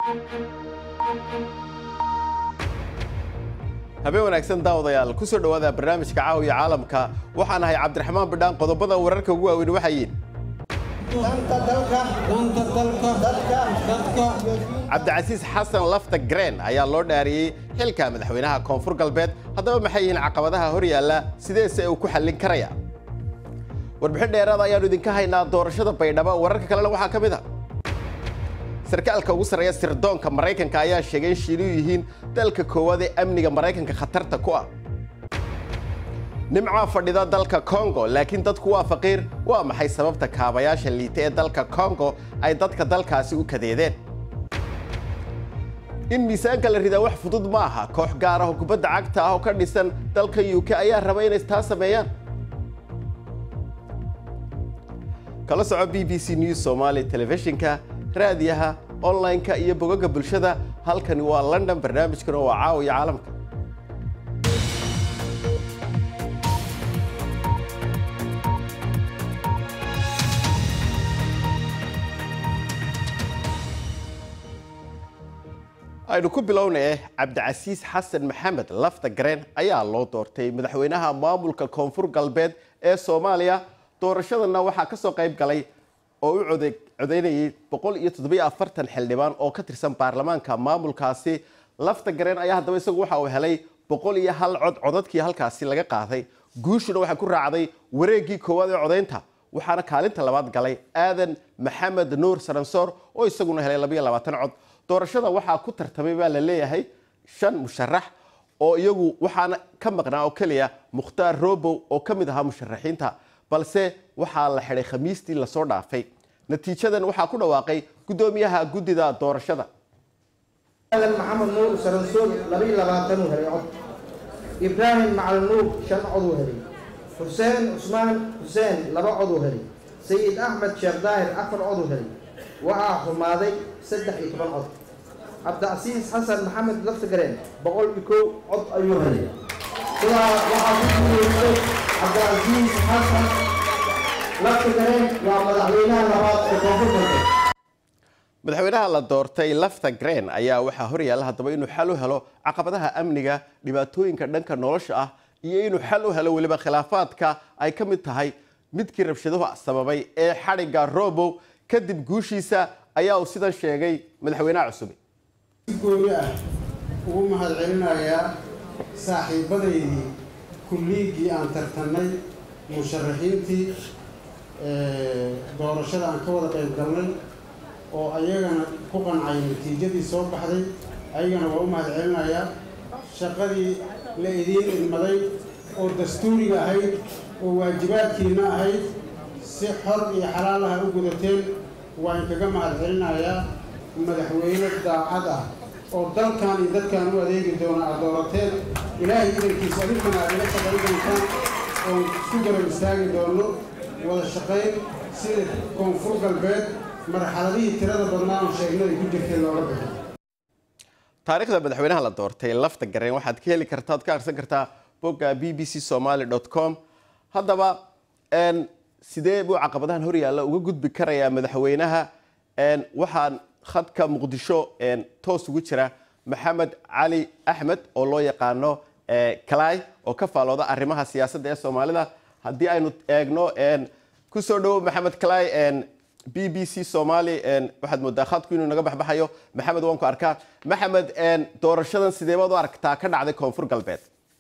habeen wanaagsan daawadayaal ku soo dhowaada barnaamijka caawiya caalamka waxaan ahay cabdiraxmaan bidhaan qodobada wararka ugu waaweyn waxaa yihin cabdicasiis xasan lafta green ayaa loo dhaariyey xilka madaxweynaha koonfur galbeed haddaba maxay yihiin caqabadaha hor yaalla sideese uu ku xallin karaya warbixin dheeraada ayaannu idinka haynaa doorashada baydhabo wararka kalena waxaa ka mid a sarkaalka ugu sarreeya sirdoonka maraykanka ayaa sheegay in shiinuhu yihiin dalka koowaad ee amniga maraykanka khatarta ku ah nimcaa fadhida dalka kongo laakiin dadku waa faqiir waa maxay sababta kaabayaasha liita ee dalka kongo ay dadka dalkaasi u kadeedeen in miisaanka la ridaa wax fudud ma aha koox gaar ah oo kubadda cagta ah oo ka dhisan dalka u k ayaa raba inay taa sameeyaan kala soco b b c news somaali telefishinka raadiyaha online-ka iyo bogaga bulshada halkani waa london barnaamijkuna waa caawiya caalamka aynu ku bilownay cabdicasiis xasan maxamed lafta gareen ayaa loo doortay madaxweynaha maamulka koonfur galbeed ee soomaaliya doorashadana waxaa ka soo qayb galay oo u codeynayay boqol iyo toddobiyo afartan xildhibaan oo ka tirsan baarlamaanka maamulkaasi lafta gareen ayaa haddaba isagu waxa uu helay boqol iyo hal cod codadkii halkaasi laga qaaday guushuna waxaa ku raacday wareeggii koowaad ee codaynta waxaana kaalinta labaad galay aadan maxamed nuur saransoor oo isaguna helay labayo labaatan cod doorashada waxaa ku tartamay baa la leeyahay shan musharax oo iyagu waxaana ka maqnaa oo keliya mukhtaar robow oo ka mid ahaa musharaxiinta balse waxaa la xidhay khamiistii lasoo dhaafay natiijadan waxaa ku dhawaaqay guddoomiyaha guddida doorashada aadan maxamed nuur saransool labayo labaatanuu helay cod ibraahim macalin nuur shan coduu helay xuseen cusmaan xuseen laba coduu helay sayid axmed sheekh daahir afar coduu helay waxaa xumaaday saddex iyo toban cod cabdicasiis xasan maxamed laftagareen boqol iyo kow cod ayuu helay sidaa waxaa ku guuleystay cabdicasiis xasan laftagareen waa madaxweynaha labaad ee koonfur galbeed madaxweynaha la doortay lafta green ayaa waxaa horyaalla haddaba inuu xal u helo caqabadaha amniga dhibaatooyinka dhanka nolosha ah iyo inuu xal u helo weliba khilaafaadka ay ka mid tahay midkii rabshaduhu sababay ee xadhigga robow kadib guushiisa ayaa uu sidan sheegay madaxweynaha cusub si gooni ah ugu mahadcelinayaa saaxiibadaydii kulliiggii aan tartannay musharaxiintii doorashada aan ka wada qayb galnay oo ayagana ku qancay natiijadii soo baxday ayagana waa u mahadcelinayaa shaqadii la idiin idmaday oo dastuuriga ahayd oo waajibaadkiina ahayd si xor iyo xalaal ah u gudateen waan kaga mahadcelinayaa madaxweyne daacad ah oo dalkan iyo dadkan u adeegi doona aad doorateen ilaahay idankiisa adinkana aad ila shaqayn doontaan oon isku garab istaagi doono wada shaqayn sida koonfur galbeed marxaladihii tirada badnaa oo sheegnay ay ku jirtay looga bixi taariikhda madaxweynaha la doortay lafta gareen waxaad ka heli kartaa ad ka akhrisan kartaa bogga b b c somaly com haddaba sidee buu caqabadahan horyaalla uga gudbi karayaa madaxweynaha waxaan khadka muqdisho toos ugu jira maxamed cali axmed oo loo yaqaano kalay oo ka faalooda arrimaha siyaasadda ee soomaalida haddii aynu eegno kusoo dhowo maxamed kalay b b c somaly waxaad moodaa khadku inuu naga baxbaxayo maxamed waan ku arkaa maxamed doorashadan sideebaad u aragtaa ka dhacday koonfur galbeed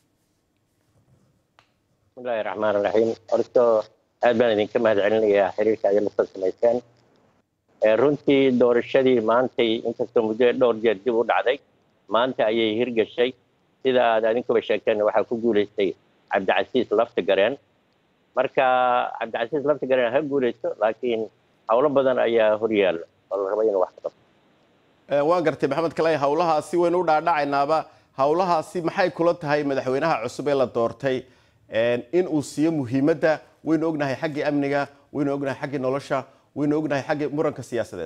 bismillahi raxmaan raxiim horto aad baan idinka mahad celinayaa xiriirka aad la soo samayseen runtii doorashadii maantay inkastoo muddo dhowr jeer dib u dhacday maanta ayay hirgashay sida aad adinkuba sheegteen waxaa ku guulaystay cabdicasiis laftigareen marka cabdicasiis laftigareen ha guulaysto laakiin howlo badan ayaa horyaalla oo la raba inuu wax ka qabto waan gartay maxamed kalay howlahaasi waynu u dhaadhacaynaaba howlahaasi maxay kula tahay madaxweynaha cusub ee la doortay in uu siiyo muhiimadda waynu ognahay xaggii amniga waynu ognahay xaggii nolosha waynu ognahay xaggii muranka siyaasadeed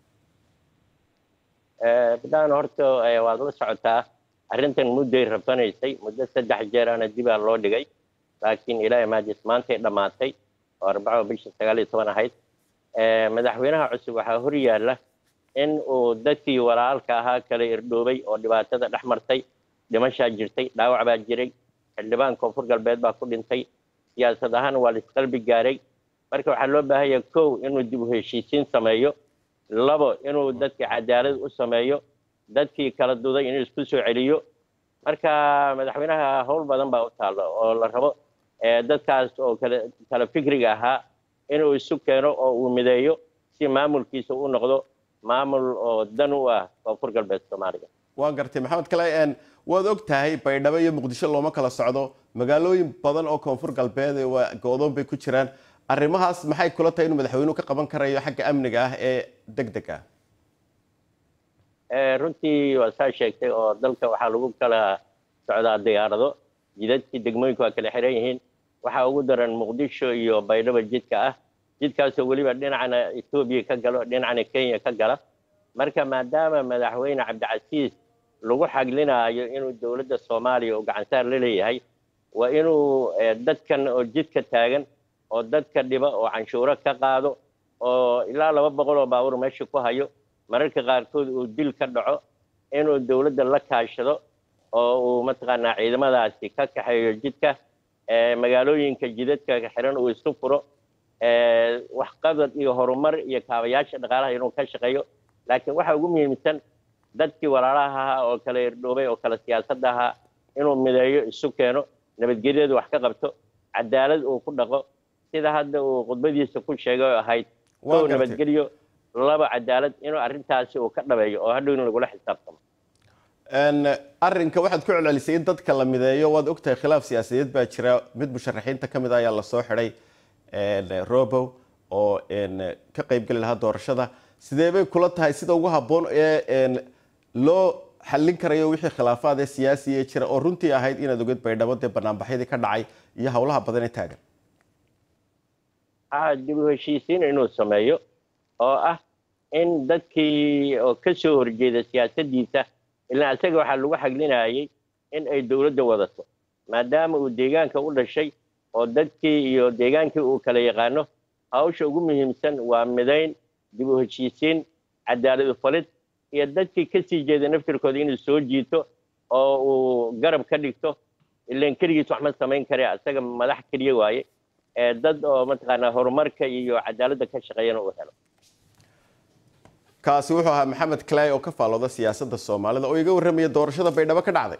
bidaan horta waad la socotaa arrintan mudday rabanaysay muddo saddex jeeraana dibaa loo dhigay laakiin ilaahay maajis maantay dhammaatay oo arbaco bisha sagaal iyo toban ahayd madaxweynaha cusub waxaa hor yaalla in uu dadkii walaalka ahaa kala irdhoobay oo dhibaatada dhex martay dhimashaa jirtay dhaawac baa jiray xildhibaan koonfur galbeed baa ku dhintay siyaasad ahaan waa laisqalbi gaaray marka waxaa loo baahanya kow inuu dib u heshiisiin sameeyo labo inuu dadkii cadaalad u sameeyo dadkii kala duday inuu isku soo celiyo marka madaxweynaha howl badan baa u taalla oo la rabo dadkaas oo kale kala fikriga ahaa inuu isu keeno oo uu mideeyo si maamulkiisa u noqdo maamul oo dan u ah koonfur galbeed soomaaliya waan gartay maxamed kale waad og tahay baydhabo iyo muqdisho looma kala socdo magaalooyin badan oo koonfur galbeed waa go-doon bay ku jiraan arrimahaas maxay kula tahay inuu madaxweynuhu ka qaban karayo xagga amniga ah ee deg deg ah runtii waa saa sheegtay oo dalka waxaa lagu kala socdaa diyaarado jidadkii degmooyinku waa kala xiran yihiin waxaa ugu daran muqdisho iyo baydhabo jidka ah jidkaasoo weliba dhinacana etoobiya ka galo dhinacana kenya ka gala marka maadaama madaxweyne cabdicasiis lagu xaglinaayo inuu dowladda soomaaliya uu gacansaar la leeyahay waa inuu dadkan oo jidka taagan oo dadka dhiba oo canshuuro ka qaado oo ilaa laba boqol oo baabuur meesha ku hayo mararka qaarkood uu dil ka dhaco inuu dowladda la kaashado oo uu mataqaanaa ciidamadaasi ka kaxeeyo jidka magaalooyinka jidadka xiran uu isu furo waxqabad iyo horumar iyo kaabayaasha dhaqaalaha inuu ka shaqeeyo laakiin waxa ugu muhiimsan dadkii walaalaha ahaa oo kala irdhoobay oo kala siyaasadda ahaa inuu mideeyo isu keeno nabadgelyadu wax ka qabto cadaalad uu ku dhaqo sida hadda uu khudbadiisa ku sheegay oo ahayd kow nabadgelyo laba cadaalad inuu arrintaasi uu ka dhabeeyo oo hadhow in lagula xisaabtamo arrinka waxaad ku celcelisay in dadka la mideeyo waad ogtahay khilaaf siyaasadeed baa jira mid musharaxiinta ka mid a ayaa lasoo xidhay robow oo ka qaybgeli lahaa doorashada sidee bay kula tahay sida ugu habboon ee loo xallin karayo wixii khilaafaad ee siyaasiya jira oo runtii ahayd inaad ogeed baydhabo dee banaanbaxyadii ka dhacay iyo howlaha badan ee taagan dib u heshiisiin inuu sameeyo oo ah in dadkii oo ka soo horjeeda siyaasaddiisa ilaa isaga waxaa lagu xaglinayay in ay dowladda wadato maadaama uu deegaanka u dhashay oo dadkii iyo deegaankii uu kala yaqaano hawsha ugu muhiimsan waa midayn dib u heshiisiin cadaalad ufalid iyo dadkii ka sii jeeda naftirkooda inuu soo jiito oo uu garab ka dhigto ilan keligiis wax ma samayn kare isaga madax keliya waaye ee dad oo mataqaanaa horumarka iyo cadaaladda ka shaqeeyana uu helo kaasi wuxuu ahaa maxamed clay oo ka faalooda siyaasadda soomaalida oo iga warramaya doorashada baydhabo ka dhacday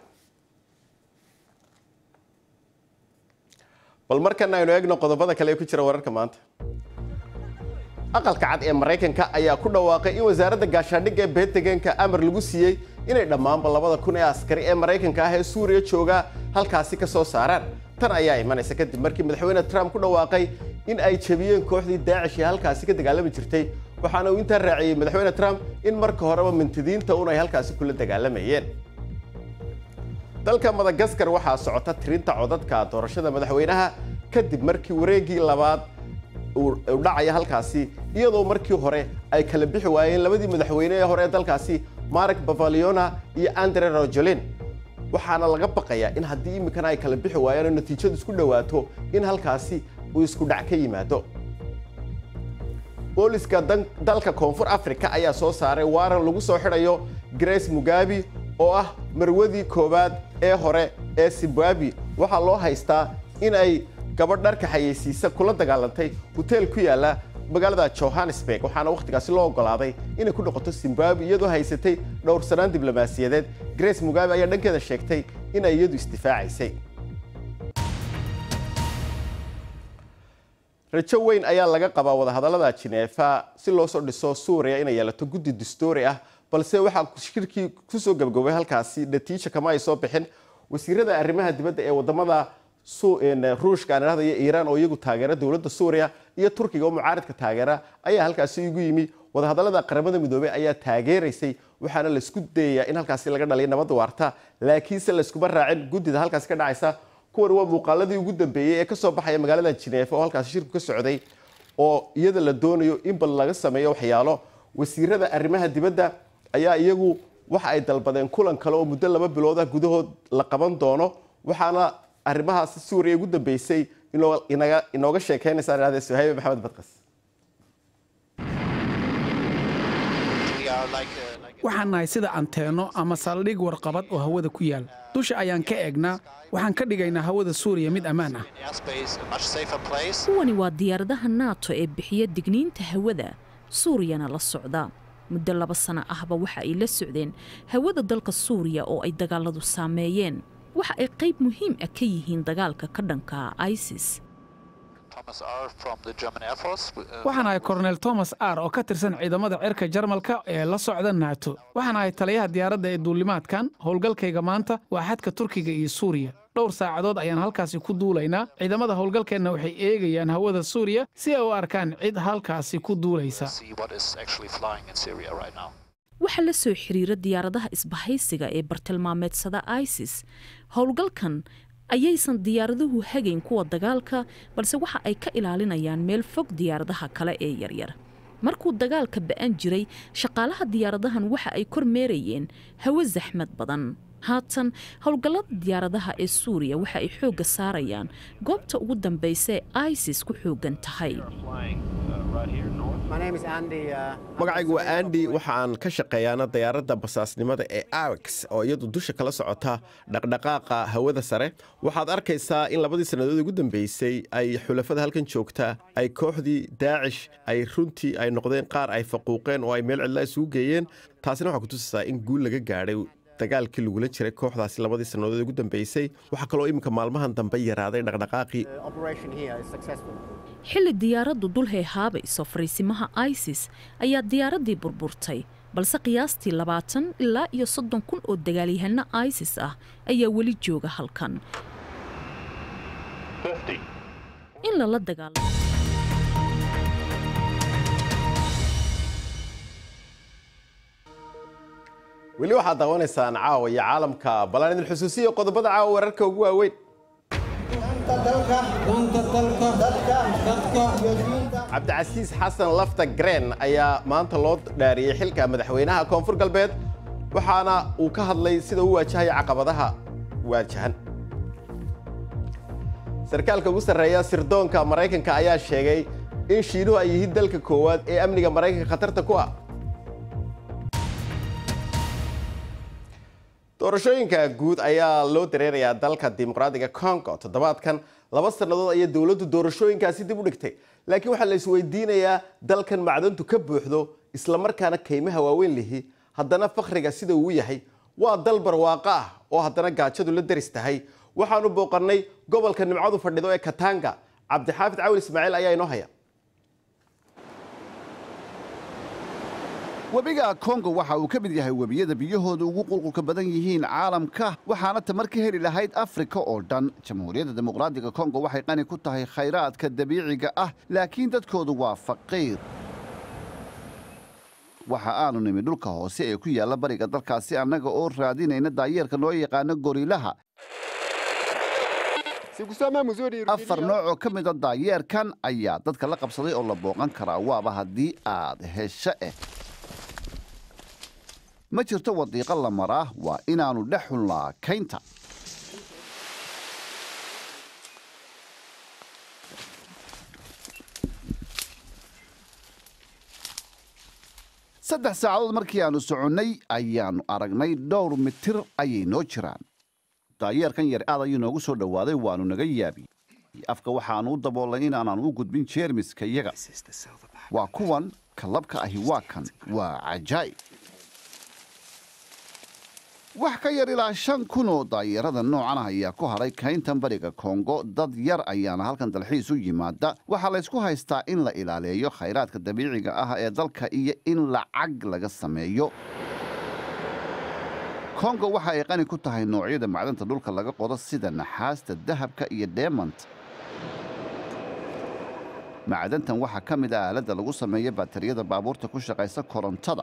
bal markana aynu eegno qodobada kale ee ku jira wararka maanta aqalka cad ee maraykanka ayaa ku dhawaaqay in wasaaradda gaashaandhigga ee beentageenka amar lagu siiyey inay dhammaanba labada kun ee askari ee maraykanka ah ee suuriya jooga halkaasi ka soo saaraan tan ayaa imanaysa kadib markii madaxweyne trump ku dhawaaqay in ay jebiyeen kooxdii daacish ee halkaasi ka dagaalami jirtay waxaana uu intaa raaciyey madaxweyne trump in marka horeba mintidiinta un ay halkaasi kula dagaalamayeen dalka madagaskar waxaa socota tirinta codadka doorashada madaxweynaha kadib markii wareegii labaad uu dhacaya halkaasi iyadoo markii hore ay kala bixi waayeen labadii madaxweyne ee hore ee dalkaasi mark bavaliona iyo andre rojolin waxaana laga baqayaa in haddii iminkana ay kala bixi waayaan oo natiijadu isku dhowaato in halkaasi uu isku dhac ka yimaado booliska dalka koonfur africa ayaa soo saaray waaran lagu soo xidhayo grace mugabi oo ah marwadii koowaad ee hore ee zimbabwe waxaa loo haystaa in ay gabadh dharka xayeysiisa kula dagaalantay hoteel ku yaala magaalada johannesburg waxaana wakhtigaasi loo ogolaaday inay ku noqoto zimbabwe iyadoo haysatay dhowrsanaan diblomaasiyadeed grace mugabe ayaa dhankeeda sheegtay in ay iyadu isdifaacaysay rajo weyn ayaa laga qabaa wadahadallada jineefa si loo soo dhiso suuriya inay yeelato guddi dastuuri ah balse waxaa shirkii kusoo gabagabay halkaasi natiija kama ay soo bixin wasiirada arrimaha dibadda ee wadamada ruushka aan idhahda iyo iiraan oo iyagu taageera dowladda suuriya iyo turkiga oo mucaaridka taageera ayaa halkaasi igu yimi wadahadallada qaramada midoobey ayaa taageeraysay waxaana laisku dayayaa in halkaasi laga dhaliya nabadda waarta laakiinse layskuma raacin guddida halkaasi ka dhacaysa kuwan waa muuqaaladii ugu dambeeyey ee kasoo baxaya magaalada jineefa oo halkaasi shirku ka socday oo iyada la doonayo in bal laga sameeyo waxyaalo wasiirada arrimaha dibadda ayaa iyagu waxa ay dalbadeen kulan kale oo muddo laba bilooda gudahood la qaban doono waxaana arrimahaasi suuriya ugu dambeysay inooga sheekeynaysaa idhahdee suhaybe maxamed badqas We are waxaan nahay sida anteenno ama saldhig warqabad oo hawada ku yaal dusha ayaan ka eegnaa waxaan ka dhigaynaa hawada suuriya mid ammaan ah kuwani waa diyaaradaha naato ee bixiya digniinta hawada suuriyana la socda muddo laba sano ahba waxa ay la socdeen hawada dalka suuriya oo ay dagaaladu saameeyeen waxa ay qayb muhiim ah ka yihiin dagaalka ka dhanka isis waxaan ahay kornel tomas ar oo ka tirsan ciidamada cirka jarmalka ee la socda naato waxaan ahay taliyaha diyaaradda ee duulimaadkan howlgalkayga maanta waa xadka turkiga iyo suuriya dhowr saacadood ayaan halkaasi ku duulaynaa ciidamada howlgalkeenna waxay eegayaan hawada suuriya si ay u arkaan cid halkaasi ku duulaysa waxaa la soo xiriira diyaaradaha isbahaysiga ee bartilmaameedsada isis howlgalkan ayaysan diyaaraduhu hagayn kuwa dagaalka balse waxa ay ka ilaalinayaan meel fog diyaaradaha kale ee yaryar markuu dagaalka ba'an jiray shaqaalaha diyaaradahan waxa ay kormeerayeen hawo saxmad badan haatan howlgallada diyaaradaha ee suuriya waxa ay xoogga saarayaan goobta ugu dambaysa ee isis ku xooggan tahay magacaygu waa andi waxaan ka shaqeeyaana diyaaradda basaasnimada ee awex oo iyadu dusha kala socota dhaqdhaqaaqa hawada sare waxaad arkaysaa in labadii sannadood ugu dambeysay ay xulafada halkan joogtaa ay kooxdii daacish ay runtii ay noqdeen qaar ay faquuqeen oo ay meel cidlaa isugu geeyeen taasina waxaa kutusaysaa in guul laga gaadhay dagaalkii lagula jiray kooxdaasi labadii sannadood ugu dambeysay waxaa kaloo iminka maalmahan dambe yaraaday dhaqdhaqaaqii xilli diyaaraddu dul heehaabayso fariisimaha isis ayaa diyaaraddii burburtay balse qiyaastii labaatan ilaa iyo soddon kun oo dagaalyahanno isis ah ayaa weli jooga halkan in lala dagaalamo weli waxaad daawanaysaan caawa iyo caalamka ballaan idin xusuusiya qodobada caawa wararka ugu waaweyn cabdicasiis xasan lafta green ayaa maanta loo dhaariyey xilka madaxweynaha koonfur galbeed waxaana uu ka hadlay sida uu waajahaya caqabadaha waajahan sarkaalka ugu sarreeya sirdoonka maraykanka ayaa sheegay in shiinuhu ay yihiin dalka koowaad ee amniga maraykanka khatarta ku ah doorashooyinka guud ayaa loo dareerayaa dalka dimuqraadiga congo toddobaadkan laba sannadood ayaa dowladdu doorashooyinkaasi dib u dhigtay laakiin waxaa la isweydiinayaa dalkan macdantu ka buuxdo islamarkaana kaymaha waaweyn lihi haddana fakhriga sida uu yahay waa dal barwaaqo ah oo haddana gaajadu la deris tahay waxaanu booqannay gobolka nimcadu fadhido ee katanga cabdixaafid cawil ismaaciil ayaa inoo haya webiga kongo waxa uu ka mid yahay webiyada biyahooda ugu qulqulka badan yihiin caalamka waxaana tamar ka heli lahayd afrika oo dhan jamhuuriyadda dimuqraadiga kongo waxay qani ku tahay khayraadka dabiiciga ah laakiin dadkoodu waa faqiir waxa aanu nimi dhulka hoose ee ku yaalla bariga dalkaasi annaga oo raadinayna daayeerka loo yaqaano gorilaha afar nooc oo ka mida daayeerkan ayaa dadka la qabsaday oo la booqan karaa waaba haddii aad hesho eh ma jirto wadiiqo la maraa waa inaannu dhex xunlaa kaynta saddex saacadood markii aannu soconnay ayaannu aragnay dhowr mitir ayay noo jiraan daayeerkan yar aad ayuu noogu soo dhowaaday waannu naga yaabiyey afka waxaannu u daboolnay inaanaan u gudbin jeermiska iyaga waa kuwan kalabka ahi waa kan waa cajaa'ib wax ka yar ilaa shan kun oo daayeerada noocan ah ayaa ku hadhay kayntan bariga kongo dad yar ayaana halkan dalxiis u yimaada waxaa laysku haystaa in la ilaaleeyo khayraadka dabiiciga ah ee dalka iyo in lacag laga sameeyo kongo waxa ay qani ku tahay noocyada macdanta dhulka laga qodo sida naxaasta dahabka iyo deemant macdantan waxaa ka mid ah aaladda lagu sameeyo baatariyada baabuurta ku shaqaysa korontada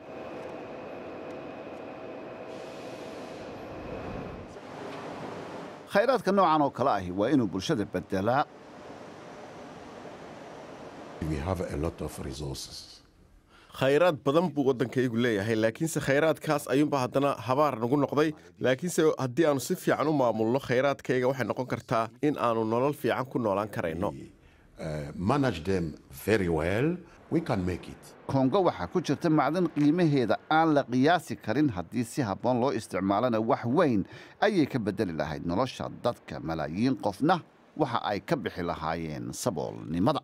khayraadka noocan oo kale ahi waa inuu bulshada bedelaa khayraad badan buu waddankaygu leeyahay laakiinse khayraadkaas ayuunba haddana habaar nagu noqday laakiinse haddii aannu si fiican u maamulno khayraadkayga waxay noqon kartaa in aannu nolol fiican ku noolaan karayno kongo waxaa ku jirta macdan qiimaheeda aan la qiyaasi karin haddii si habboon loo isticmaalana wax weyn ayay ka beddeli lahayd nolosha dadka malaayiin qofna waxa ay ka bixi lahaayeen saboolnimada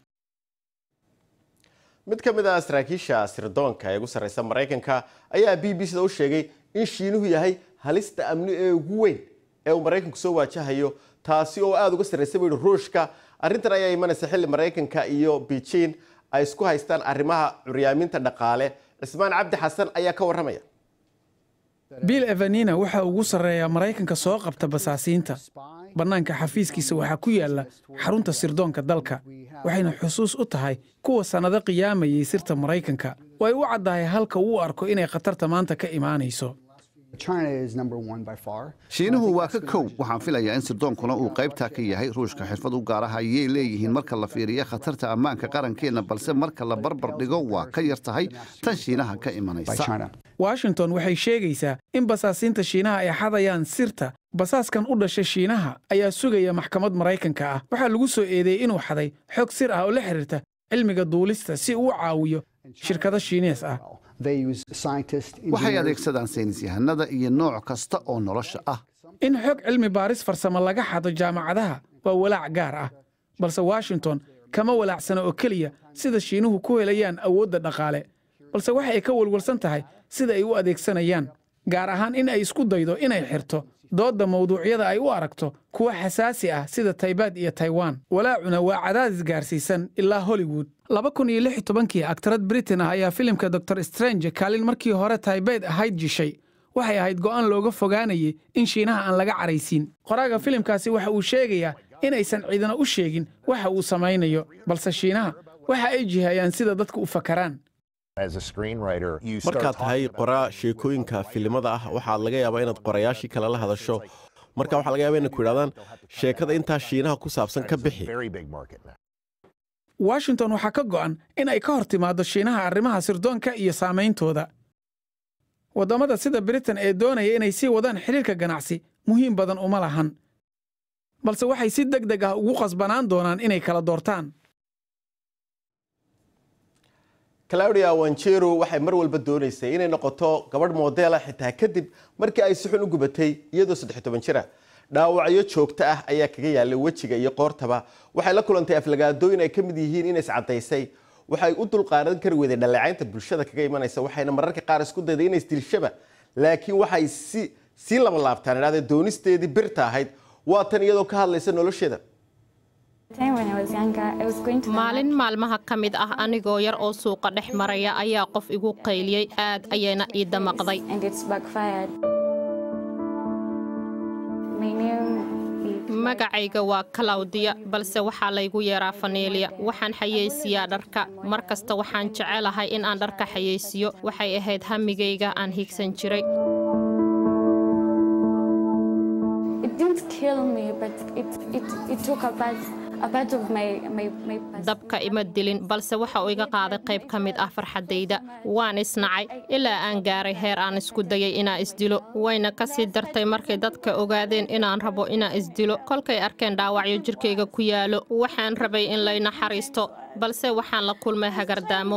mid ka mid ah saraakiisha sirdoonka ee ugu sarreysa maraykanka ayaa b b cda u sheegay in shiinuhu yahay halista amni ee ugu weyn ee uu maraykanku soo waajahayo taasi oo aada uga sarreysa buu yihi ruushka arrintan ayaa imanaysa xilli maraykanka iyo beijing ay isku haystaan arrimaha curyaaminta dhaqaale cismaan cabdi xasan ayaa ka warramaya bill evanina waxa ugu sarreeyaa maraykanka soo qabta basaasiinta bannaanka xafiiskiisa waxaa ku yaalla xarunta sirdoonka dalka waxayna xusuus u tahay kuwa sannado qiyaamayay sirta maraykanka way u caddahay halka uu arko inay khatarta maanta ka imaanayso shiinuhu waa ka kow waxaan filayaa in sirdoonkuna uu qaybtaa ka yahay ruushka xirfad u gaaraha ayay leeyihiin marka la fiiriyo khatarta ammaanka qarankeenna balse marka la barbar dhigo waa ka yar tahay tan shiinaha ka imanaysa washington waxay sheegaysaa in basaasiinta shiinaha ay xadayaan sirta basaaskan u dhasha shiinaha ayaa sugaya maxkamad maraykanka ah waxaa lagu soo eedeeyey inuu xaday xog sir ah oo la xidhiirta cilmiga duulista si uu u caawiyo shirkado shiinees ah waxay adeegsadaan saynis yahanada iyo nooc kasta oo nolosha ah in xog cilmi baaris farsamo laga xado jaamacadaha waa walaac gaar ah balse washington kama walaacsana oo keliya sida shiinuhu ku helayaan awoodda dhaqaale balse waxa ay ka walwalsan tahay sida ay u adeegsanayaan gaar ahaan in ay isku daydo inay xirto doodda mawduucyada ay u aragto kuwa xasaasi ah sida taybaad iyo taiwan walaacuna waa cadaadis gaarsiisan ilaa hollywood laba kun iyo lix iyo tobankii aktarad britain ah ayaa filimka dor strange kaalin markii hore taybayd ahayd jishay waxay ahayd go'aan looga fogaanayay in shiinaha aan laga caraysiin qoraaga filimkaasi waxa uu sheegayaa inaysan ciidana u sheegin waxa uu samaynayo balse shiinaha waxa ay jihayaan sida dadka u fakaraan markaad tahay qoraa sheekooyinka filimada ah waxaad laga yaabaa inaad qorayaashii kale la hadasho marka waxaa laga yaaba inay ku idhahdaan sheekada intaa shiinaha ku saabsan ka bixi washington waxaa ka go'an in ay ka hor timaaddo shiinaha arrimaha sirdoonka iyo saameyntooda waddamada sida britain ee doonaya inay sii wadaan xidhiirka ganacsi muhiim badan uma lahan balse waxay si deg deg ah ugu qasbanaan doonaan inay kala doortaan claudia wanjero waxay mar walba doonaysay inay noqoto gabadh moodela xitaa kadib markii ay si xun u gubatay iyadoo saddex toban jira dhaawacyo joogto ah ayaa kaga yaalay wejiga iyo qoortaba waxay la kulantay aflagaadooyin ay ka mid yihiin inays caddaysay waxay u dulqaadan kari weyday dhaleecaynta bulshada kaga imanaysa waxayna mararka qaar isku dayday inays dilshaba laakiin waxay si sii laba laabtaan idhahdee doonisteedii birta ahayd waa tan iyadoo ka hadlaysa nolosheeda maalin maalmaha ka mid ah anigoo yar oo suuqa dhex maraya ayaa qof igu qayliyey aad ayayna ii damaqday magacayga waa kalawdiya balse waxaa laygu yeeraa faneeliya waxaan xayeysiyaa dharka mar kasta waxaan jecelahay in aan dharka xayeysiyo waxay ahayd hamigayga aan higsan jiray dabka ima dilin balse waxa uu iga qaaday qayb ka mid ah farxaddayda waan isnacay ilaa aan gaaray heer aan isku dayay inaan isdilo wayna ka sii dartay markay dadka ogaadeen inaan rabo inaan isdilo kolkay arkeen dhaawacyo jirkayga ku yaalo waxaan rabay in lay naxariisto balse waxaan la kulmay hagardaamo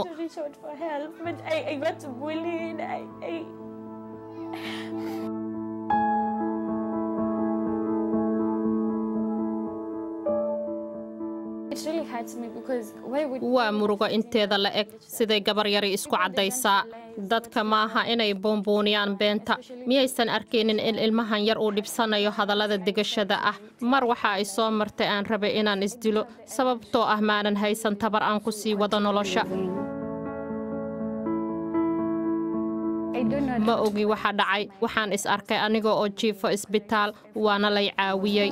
waa murugo inteeda la eg siday gabar yari isku caddaysaa dadka maaha inay buunbuuniyaan beenta miyaysan arkaynin in ilmahan yar uu dhibsanayo hadallada degashada ah mar waxa ay soo martay aan rabay inaan isdilo sababtoo ah maanan haysan tabar aan ku sii wado nolosha ma ogi waxa dhacay waxaan is arkay anigoo oo jiifo isbitaal waana lay caawiyey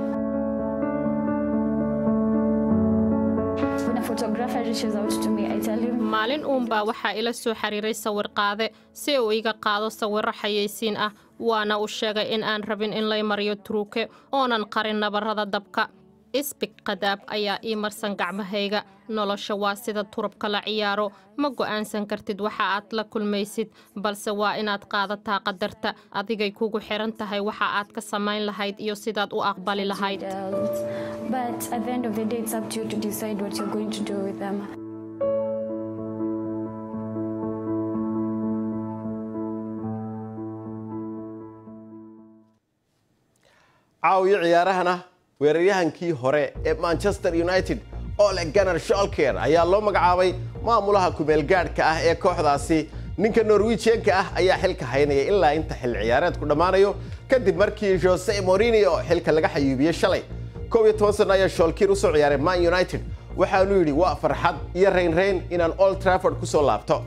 maalin uunbaa waxaa ila soo xiriiray sawirqaade si uu iga qaado sawirro xayeysiin ah waana uu sheegay in aan rabin in lay mariyo turuuke oonan qarin nabarrada dabka isbig qadaab ayaa ii marsan gacmahayga nolosha waa sida turubka la ciyaaro ma go'aansan kartid waxa aad la kulmaysid balse waa inaad qaadataa qadarta adigay kugu xiran tahay waxa aad ka samayn lahayd iyo sidaad u aqbali lahayd caawiyo ciyaarahana weeraryahankii hore ee manchester united ole gunnar sholker ayaa loo magacaabay maamulaha kumeelgaadhka ah ee kooxdaasi ninka norwijianka ah ayaa xilka haynaya ilaa inta xil ciyaareedku dhammaanayo kadib markii jose morinio xilka laga xayuubiyey shalay kow iyo toban sano ayaa sholkiir usoo ciyaaray man united waxaanu yidhi waa farxad iyo raynrayn inaan old trafford ku soo laabto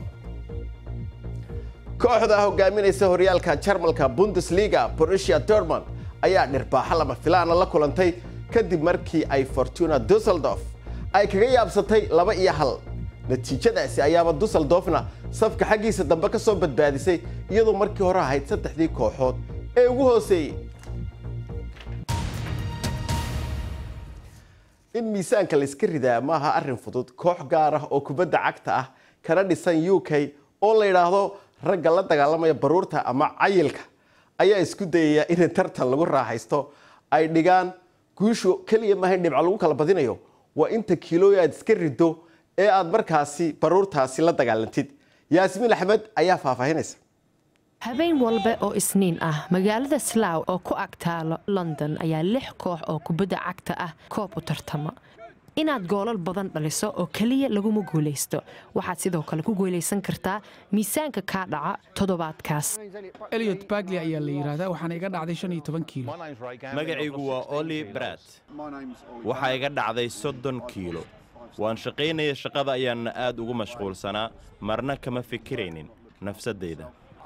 kooxda hogaaminaysa horyaalka jarmalka bundesliga borussia dortmund ayaa dhirbaaxo lama filaana la kulantay kadib markii ay fortuna dusseldorf ay kaga yaabsatay laba iyo hal natiijadaasi ayaaba dusseldorfna safka xaggiisa dambe ka soo badbaadisay iyadoo markii hore ahayd saddexdii kooxood ee ugu hooseeyey in miisaanka la iska ridaa maaha arrin fudud koox gaar ah oo kubadda cagta ah kana dhisan u k oo la yidhaahdo ragga la dagaalamaya baruurta ama cayilka ayaa isku dayaya in tartan lagu raaxaysto ay dhigaan guushu keliya maaha in dhibco lagu kala badinayo waa inta kiilooy aad iska riddo ee aad markaasi baruurtaasi la dagaalantid yaasmiin axmed ayaa faahfaahinaysa habeen walba oo isniin ah magaalada slow oo ku ag taalo london ayaa lix koox oo kubadda cagta ah koob u tartama inaad goolal badan dhaliso oo keliya laguma guulaysto waxaad sidoo kale ku guulaysan kartaa miisaanka kaa dhaca toddobaadkaas eliot bagli ayaa la yidhaahdaa waxaana iga dhacday shan iyo toban kiilo magacaygu waa oli brat waxaa iga dhacday soddon kiilo waan shaqaynaya shaqada ayaanna aad ugu mashquulsanaa marna kama fikiraynin nafsaddayda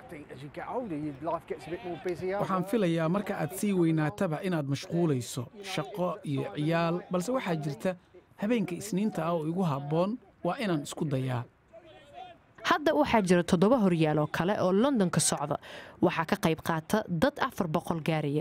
waxaan filayaa marka aad sii weynaataba inaad mashquulayso shaqo iyo ciyaal balse waxaa jirta habeenka isniinta ah oo igu habboon waa inaan isku dayaa hadda waxaa jira toddoba horyaal oo kale oo london ka socda waxaa ka qayb qaata dad afar boqol gaaraya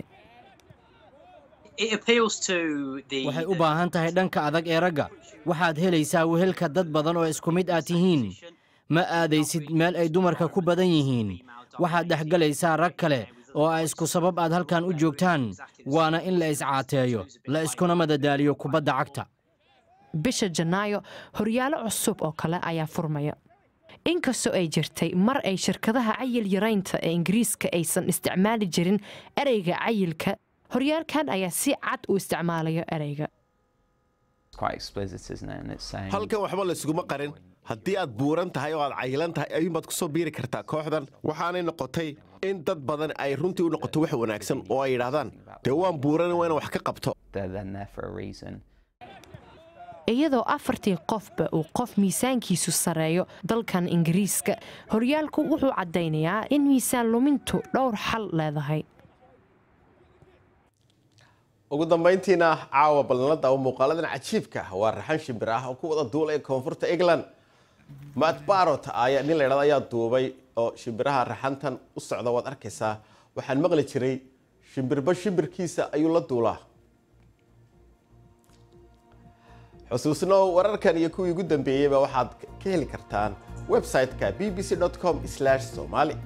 waxay u baahan tahay dhanka adag ee ragga waxaad helaysaa wehelka dad badan oo isku mid aad tihiin ma aadaysid meel ay dumarka ku badan yihiin waxaad dhexgelaysaa rag kale oo a isku sabab aad halkan u joogtaan waana in la iscaateeyo la iskuna madadaaliyo kubadda cagta bisha janaayo horyaalo cusub oo kale ayaa furmaya inkastoo ay jirtay mar ay shirkadaha cayil yaraynta ee ingiriiska aysan isticmaali jirin ereyga cayilka horyaalkan ayaa si cad u isticmaalayo ereyga halkan waxba laysuguma qarin haddii aad buuran tahay oo aad cayilan tahay ayuunbaad ku soo biiri kartaa kooxdan waxaanay noqotay in dad badan ay runtii u noqoto wax wanaagsan oo ay yidhaahdaan dee waan buuran waa inaan wax ka qabto iyadoo afartii qofba uu qof miisaankiisu sarreeyo dalkan ingiriiska horyaalku wuxuu caddaynayaa in miisaan lumintu dhowr xal leedahay ugu dambayntiina caawa ballanada oo muuqaaladan cajiibka waa raxan shimbir ah oo ku wada duulaya koonfurta england matt barot ayaa nin la ydhahdo ayaa duubay oo shimbiraha raxantan u socda waad arkaysaa waxaan maqli jiray shimbirba shimbirkiisa ayuu la duulaa xusuusno wararkan iyo kuwii ugu dambeeyeyba waxaad ka heli kartaan website-ka b b c com somali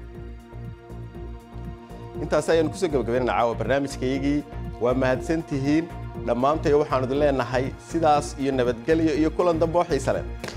intaas ayaanu kusoo gabagabaynana caawa barnaamijkayagii waa mahadsantihiin dhammaantay waxaanu idin leenahay sidaas iyo nabadgelyo iyo kulan dambe oo xiise leh